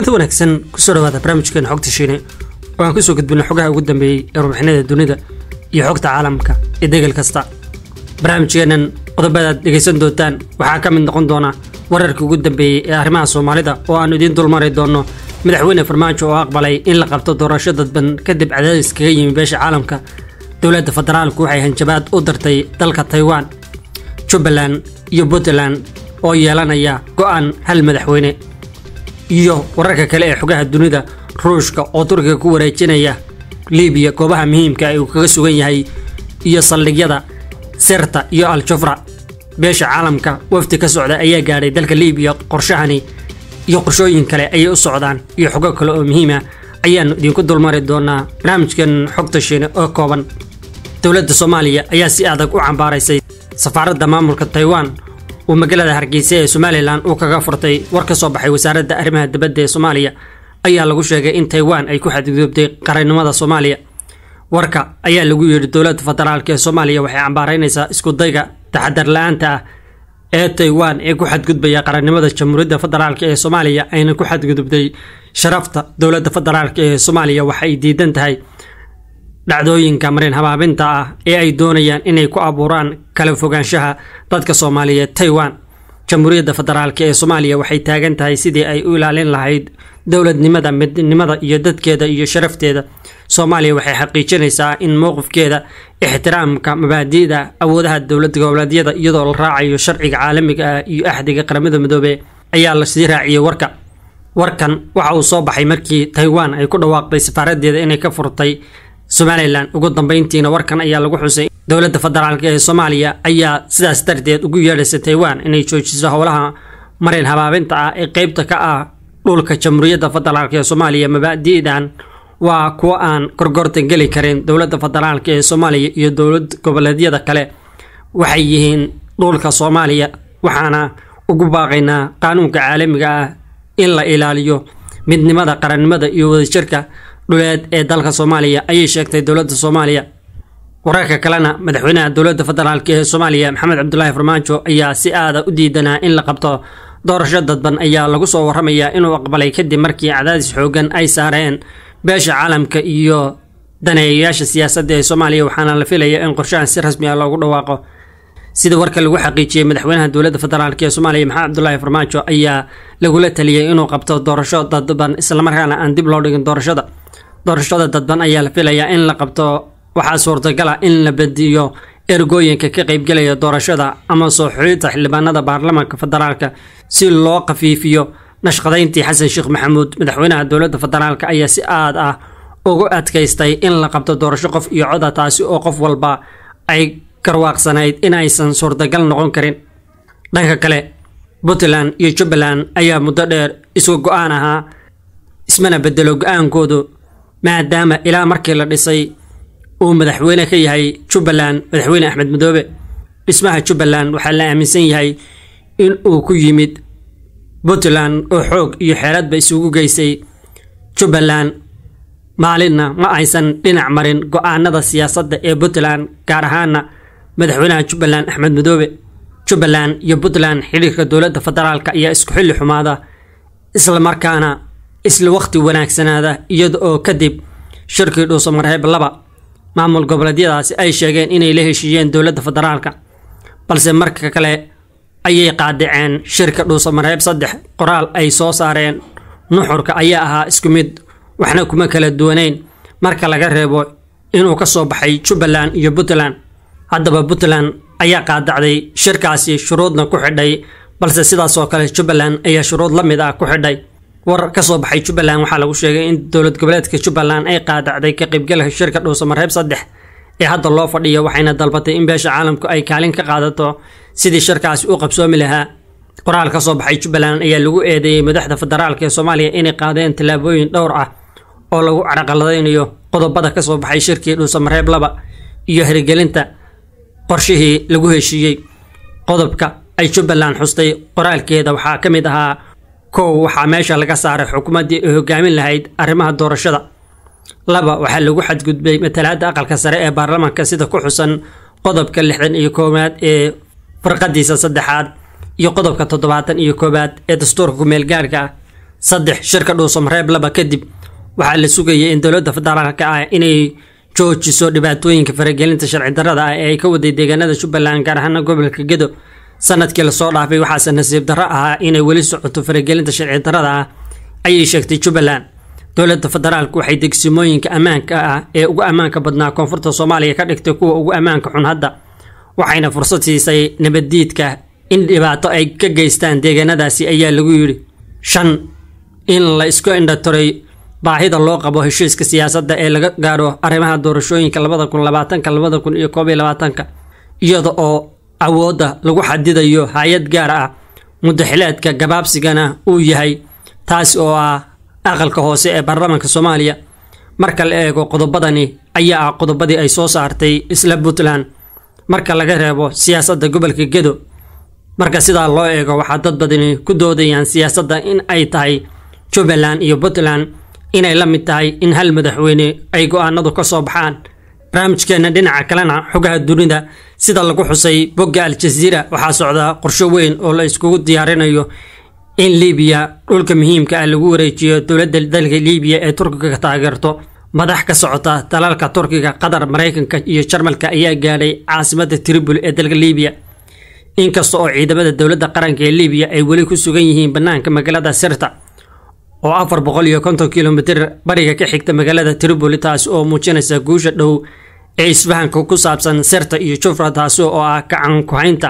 kulanti wanaagsan kusoo dhawaada barnaamijkeena xogta shiine oo aan kusoo gudbina xogaha ugu dambeeyey ee warbixinada dunida iyo xogta caalamka ee degel kasta barnaamijkeenan qodobadaad dhegaysan doontaan waxaa ka mid noqon doona wararkii ugu dambeeyey ee arrimaha soomaalida oo aanu idiin dulmari doonno madaxweyne farmaajo oo aqbalay in la qabto doorasho dadban kadib cadaadis kaga yimi beesha caalamka dowladda federaalku waxay hanjabaad u dartay dalka taiwan jubbaland iyo puntland oo yeelanaya go'aan hal madaxweyne iyo wararka kale ee xogaha dunida ruushka oo turkiga ku wareejinaya libiya goobaha muhiimka ee uu kaga sugan yahay iyo saldhigyada sirta iyo al-jufra beesha caalamka wafdi ka socda ayaa gaadhay dalka libiya qorshahani iyo qorshooyin kale ayay u socdaan iyo xogo kale oo muhiima ayaannu idinku dulmari doonaa barnaamijkan xogta shiine oo kooban dowladda soomaaliya ayaa si adag u cambaaraysay safaaradda maamulka taiwan uu magaalada hargeysa ee somalilan uu kaga furtay war ka soo baxay wasaaradda arrimaha dibadda ee soomaaliya ayaa lagu sheegay in taiwan ay ku xadgudubtay qarannimada soomaaliya warka ayaa lagu yidhi dowladda federaalk ee soomaaliya waxay cambaaraynaysaa iskudayga taxadar la-aanta ah ee taiwan ee ku xadgudbaya qarannimada jamhuuriyadda federaalk ee soomaaliya ayna ku xadgudubtay sharafta dowladda federaalk ee soomaaliya waxay diidan tahay dhacdooyinka marin habaabinta ah ee ay doonayaan inay ku abuuraan kala fogaanshaha dadka soomaaliyeed taiwan jamhuuriyadda federaalk ee soomaaliya waxay taagan tahay sidii ay u ilaalin lahayd dowladnimada midnimada iyo dadkeeda iyo sharafteeda soomaaliya waxay xaqiijinaysaa in mowqifkeeda ixtiraamka mabaadi'da awoodaha dowlad goboleedyada iyadoo la raacayo sharciga caalamiga ah iyo axdiga qaramada midoobe ayaa la sii raaciyey warka warkan waxa uu soo baxay markii taiwan ay ku dhawaaqday safaaradeeda inay ka furtay somalilan ugu dambeyntiina warkan ayaa lagu xusay dowladda federaalk ee soomaaliya ayaa sidaas darteed ugu yeedhaysa taiwan inay joojiso howlaha marin habaabinta ah ee qeybta ka ah dhulka jamhuuriyadda federaalk ee soomaaliya mabaadi'dan waa kuwo aan gorgortan geli karin dowladda federaalk ee soomaaliya iyo dowlad goboleedyada kale waxay yihiin dhulka soomaaliya waxaana ugu baaqaynaa qaanuunka caalamiga ah in la ilaaliyo midnimada qarannimada iyo wadajirka dhuleed ee dalka soomaaliya ayay sheegtay dowladda soomaaliya wararka kalena madaxweynaha dowladda federaalk ee soomaaliya maxamed cabdulaahi farmaajo ayaa si aada u diidanaa in la qabto doorasho dadban ayaa lagu soo waramayaa inuu aqbalay kadib markii cadaadis xoogan ay saareen beesha caalamka iyo daneeyayaasha siyaasadda ee soomaaliya waxaana la filaya in qorshahan si rasmi ah loogu dhawaaqo sida warka lagu xaqiijiyey madaxweynaha dowladda federaalk ee soomaaliya maxamed cabdulaahi farmaajo ayaa lagula taliyey inuu qabto doorasho dadban islamarkaana aan dib loo dhigin doorashada doorashada dadban ayaa la filayaa in la qabto waxaa suurtagala in la badiyo ergooyinka ka qaybgelaya doorashada ama soo xulidda xildhibaanada baarlamaanka federaalka si loo khafiifiyo nashqadayntii xasan sheekh maxamuud madaxweynaha dowladda federaalk ayaa si aad ah ugu adkaystay in la qabto doorasho qof iyo coda taasi oo qof walba ay garwaaqsanayd in aysan suurtagal noqon karin dhanka kale puntland iyo jubbaland ayaa muddo dheer isku go-aan ahaa ismana bedelo go-aankoodu maadaama ilaa markii la dhisay uu madaxweyne ka yahay jubbaland madaxweyne axmed madoobe dhismaha jubbaland waxaa la aaminsan yahay in uu ku yimid puntland oo xoog iyo xeeladba isugu geysay jubbaland maalinna ma aysan dhinac marin go-aanada siyaasadda ee puntland gaar ahaana madaxweynaha jubbaland axmed madoobe jubbaland iyo puntland xidhiirka dowladda federaalk ayaa isku xilli xumaada islamarkaana isla waqti wanaagsanaada iyada oo kadib shirkii dhuusamareeb laba maamul goboleedyadaasi ay sheegeen inay la heshiiyeen dowladda federaalka balse marka kale ayay qaadaceen shirka dhuusamareeb saddex qoraal ay soo saareen nuxurka ayaa ahaa isku mid waxna kuma kala duwaneyn marka laga reebo inuu ka soo baxay jubbaland iyo puntland haddaba puntland ayaa qaadacday shirkaasi shuruudna ku xidhay balse sidaasoo kale jubbaland ayaa shuruud la mid ah ku xidhay war ka soo baxay jubbaland waxaa lagu sheegay in dowlad goboleedka jubbaland ay qaadacday ka qaybgalka shirka dhuusamareeb saddex ee hadda loo fadhiyo waxayna dalbatay in beesha caalamku ay kaalin ka qaadato sidii shirkaasi u qabsoomi lahaa qoraal ka soo baxay jubbaland ayaa lagu eedeeyey madaxda federaalk ee soomaaliya inay qaadeen tallaabooyin dhowr ah oo lagu caraqaladaynayo qodobada ka soo baxay shirkii dhuusamareeb laba iyo hirgelinta qorshihii lagu heshiiyey qodobka ay jubbaland xustay qoraalkeeda waxaa ka mid ahaa kow waxaa meesha laga saaray xukuumaddii ay hogaamin lahayd arrimaha doorashada laba waxaa lagu xadgudbay matalaadda aqalka sare ee baarlamaanka sida ku xusan qodobka lixdan iyo koowaad ee farqadiisa saddexaad iyo qodobka toddobaatan iyo koowaad ee dastuurka ku-meelgaarka ah saddex shirka dhuusamareeb laba kadib waxaa la sugayay in dowladda federaalka ah inay joojiso dhibaatooyinka faragelinta sharci darrada ah ee ay ka waday deegaanada jubbaland gaar ahaana gobolka gedo sanadkii lasoo dhaafay waxaase nasiib darro ahaa inay weli socoto faragelinta sharci darrada ah ayay sheegtay jubbaland dowladda federaalku waxay degsimooyinka ammaanka ah ee ugu ammaanka badnaa koonfurta soomaaliya ka dhigtay kuwa ugu ammaanka xun hadda waxayna fursad siisay nabaddiidka in dhibaato ay ka geystaan deegaanadaasi ayaa lagu yidhi shan in la isku indhatiray baahida loo qabo heshiiska siyaasadda ee laga gaadho arrimaha doorashooyinka labada kun labaatanka labada kun iyo koob iyo labaatanka iyada oo awoodda lagu xadidayo hay-ad gaar ah mudaxileedka gabaabsigana uu yahay taasi oo ah aqalka hoose ee baarlamaanka soomaaliya marka la eego qodobadani ayaa ah qodobadii ay soo saartay isla puntland marka laga reebo siyaasadda gobolka gedo marka sidaa loo eego waxaa dad badani ku doodayaan siyaasadda in ay tahay jubbaland iyo puntland inay la mid tahay in hal madaxweyne ay go-aanadu ka soo baxaan barnaamijkeenna dhinaca kalena xogaha dunida sida lagu xusay bogga al-jaziira waxaa socda qorsho weyn oo la iskugu diyaarinayo in liibiya dhulka muhiimka ah lagu wareejiyo dowladda dalka liibiya ee turkiga taageerto madax ka socota dalalka turkiga qatar maraykanka iyo jarmalka ayaa gaadhay caasimadda tribul ee dalka liibiya inkasta oo ciidamada dowladda qaranka ee liibiya ay weli ku sugan yihiin bannaanka magaalada sirta oo afar boqol iyo konton kilomitir bariga ka xigta magaalada tripoli taasi oo muujinaysa guusha dhow ee isfahanka ku saabsan sirta iyo jufra taasi oo ah gacan ku-haynta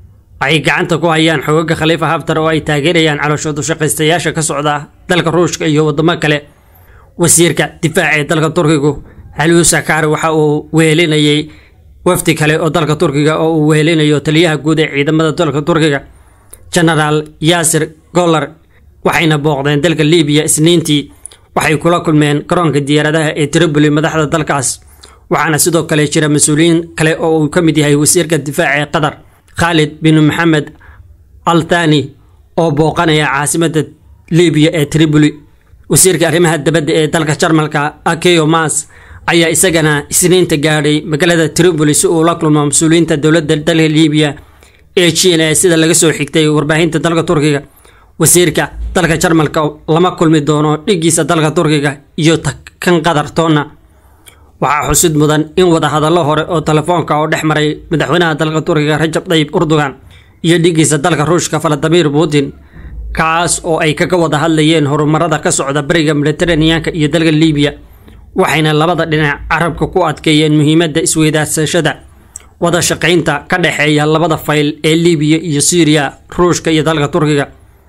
ay gacanta ku hayaan xoogaga khaliifa haftar oo ay taageerayaan calooshoodu shaqaystayaasha ka socda dalka ruushka iyo wadamo kale wasiirka difaaca ee dalka turkigu haluu sakar waxa uu wehelinayay wafdi kale oo dalka turkiga oo uu wehelinayo taliyaha guud ee ciidamada dalka turkiga genaraal yaasir golar waxayna booqdeen dalka liibiya isniintii waxay kula kulmeen garoonka diyaaradaha ee tripoli madaxda dalkaas waxaana sidoo kale jira mas-uuliyiin kale oo uu ka mid yahay wasiirka difaaca ee qatar khaalid bin maxamed al thani oo booqanaya caasimadda liibiya ee tripoli wasiirka arrimaha dabadda ee dalka jarmalka akeyo mas ayaa isagana isniinta gaadhay magaalada tripoli si uu la kulmo mas-uuliyiinta dowladda dalka liibiya ee jiina sida laga soo xigtay warbaahinta dalka turkiga wasiirka dalka jarmalka lama kulmi doono dhigiisa dalka turkiga iyo kan qatar toonna waxaa xusid mudan in wadahadallo hore oo telefoonka oo dhex maray madaxweynaha dalka turkiga rajab tayyib urdugan iyo dhigiisa dalka ruushka valadimir putin kaas oo ay kaga wada hadlayeen horumarada ka socda bariga mediteraneanka iyo dalka liibiya waxayna labada dhinac carabka ku adkeeyeen muhiimadda isweydaarsashada wada shaqaynta ka dhexeeya labada fayl ee liibiya iyo syriya ruushka iyo dalka turkiga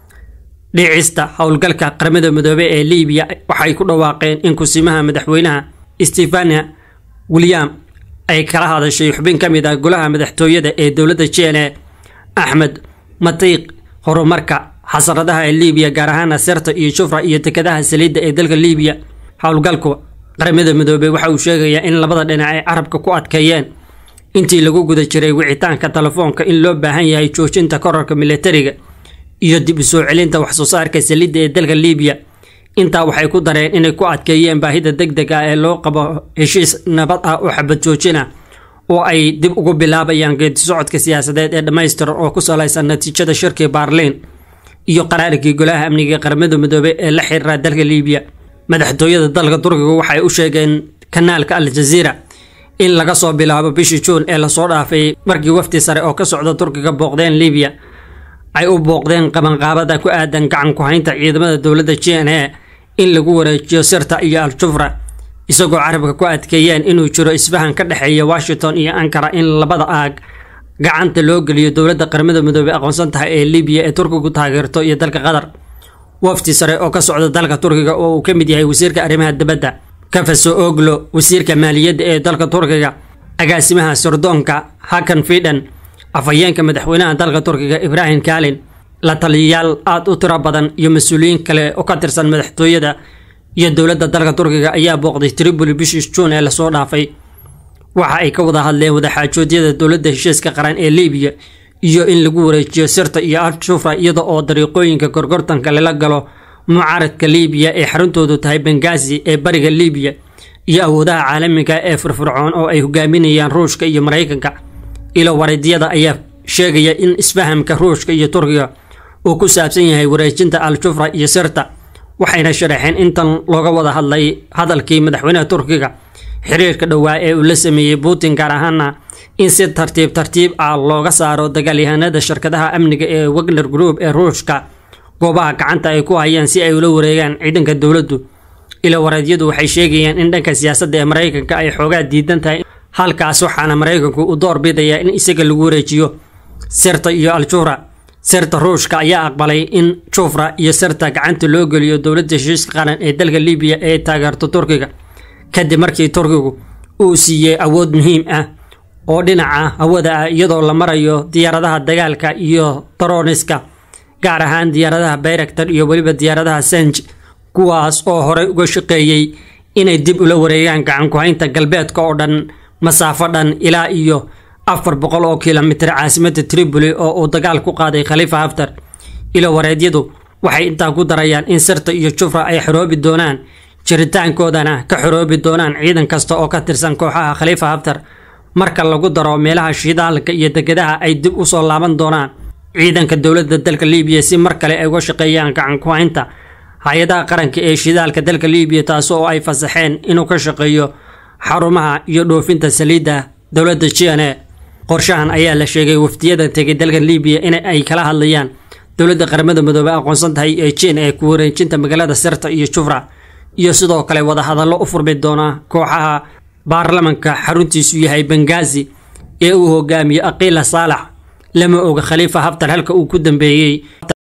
dhicista howlgalka qaramada midoobey ee liibiya waxay ku dhawaaqeen in kusimaha madaxweynaha stefania william ay kala hadashay xubin ka mid ah golaha madaxtooyada ee dowladda jene axmed matiiq horumarka xasaradaha ee liibiya gaar ahaan sirta iyo jufra iyo dekadaha saliidda ee dalka liibiya howlgalku qaramada midoobey waxa uu sheegayaa in labada dhinac ay carabka ku adkeeyeen intii lagu guda jiray wicitaanka telefoonka in loo baahan yahay joojinta korarka militariga iyo dib u soo celinta waxsoo saarka saliidda ee dalka liibiya intaa waxay ku dareen inay ku adkeeyeen baahida deg deg ah ee loo qabo heshiis nabad ah oo xabad joojina oo ay dib ugu bilaabayaan geedi socodka siyaasadeed ee dhammaystiran oo ku salaysan natiijada shirkii baarliin iyo qaraarkii golaha amniga ee qaramada midoobey ee la xiriira dalka liibiya madaxtooyada dalka turkiga waxay u sheegeen kanaalka al jaziira in laga soo bilaabo bishii juun ee lasoo dhaafay markii wafdi sare oo ka socda turkiga booqdeen liibiya ay u booqdeen qabanqaabada ku aadan gacan ku-haynta ciidamada dowladda j n a in lagu wareejiyo sirta iyo al-jufra isagoo carabka ku adkeeyeen inuu jiro isfahan ka dhexeeya washington iyo ankara in labada aag gacanta loo geliyo dowladda qaramada midoobey aqoonsan tahay ee libiya ee turkigu taageerto iyo dalka qatar wafdi sare oo ka socda dalka turkiga oo uu ka mid yahay wasiirka arrimaha dibadda kafaso oglo wasiirka maaliyadda ee dalka turkiga agaasimaha sirdoonka hakan fidan afhayeenka madaxweynaha dalka turkiga ibrahim kalin la taliyayaal aada u tiro badan iyo mas-uuliyiin kale oo ka tirsan madaxtooyada iyo dowladda dalka turkiga ayaa booqday tripoli bishii juun ee lasoo dhaafay waxa ay ka wada hadleen wadaxaajoodyada dowladda heshiiska qaran ee libiya iyo in lagu wareejiyo sirta iyo al-shufra iyada oo dariiqooyinka gorgortanka lala galo mucaaradka libiya ee xaruntoodu tahay bengazi ee bariga libiya iyo awoodaha caalamiga ee firfircoon oo ay hogaaminayaan ruushka iyo maraykanka ilo wareedyada ayaa sheegaya in isfahamka ruushka iyo turkiga uu ku saabsan yahay wareejinta al-jufra iyo sirta waxayna sharaxeen intan looga wada hadlay hadalkii madaxweynaha turkiga xiriirka dhowaa ee uu la sameeyey putin gaar ahaana in si tartiib tartiib ah looga saaro dagaalyahanada shirkadaha amniga ee wagner group ee ruushka goobaha gacanta ay ku hayaan si ay ula wareegaan ciidanka dowladdu ila wareedyadu waxay sheegayaan in dhanka siyaasadda ee maraykanka ay xoogaa diidan tahay halkaas waxaana maraykanku u door bidayaa in isaga lagu wareejiyo sirta iyo aljura sirta ruushka ayaa aqbalay in jufra iyo sirta gacanta loo geliyo dowladda heshiiska qaran ee dalka libiya ee taageerto turkiga kadib markii turkigu uu siiyey awood muhiim ah oo dhinaca hawada ah iyadoo la marayo diyaaradaha dagaalka iyo daroniska gaar ahaan diyaaradaha bayraktar iyo weliba diyaaradaha sanj kuwaas oo horey uga shaqeeyey inay dib ula wareegaan gacan ku-haynta galbeedka oo dhan masaafo dhan ilaa iyo afar boqol oo kilomitir caasimadda tripoli oo uu dagaal ku qaaday khaliifa haftar ilo wareedyadu waxay intaa ku darayaan in sirta iyo jufra ay xoroobi doonaan jiritaankoodana ka xoroobi doonaan ciidan kasta oo ka tirsan kooxaha khaliifa haftar marka lagu daro meelaha shidaalka iyo degadaha ay dib u soo laaban doonaan ciidanka dowladda dalka libiya si mar kale ay uga shaqeeyaan gacan ku-haynta hay-adaha qaranka ee shidaalka dalka libiya taas oo ay fasaxeen inuu ka shaqeeyo xarumaha iyo dhoofinta saliidda dowladda jne qorshahan ayaa la sheegay wafdiyada tegay dalka libiya in ay kala hadlayaan dowladda qaramada midoobey aqoonsan tahay ee jin ee ku wareejinta magaalada sirta iyo jufra iyo sidoo kale wadahadallo u furmi doona kooxaha baarlamanka xaruntiisu yahay bengazi ee uu hogaamiyo aqiila saalax lama oga khaliifa haftar halka uu ku dambeeyey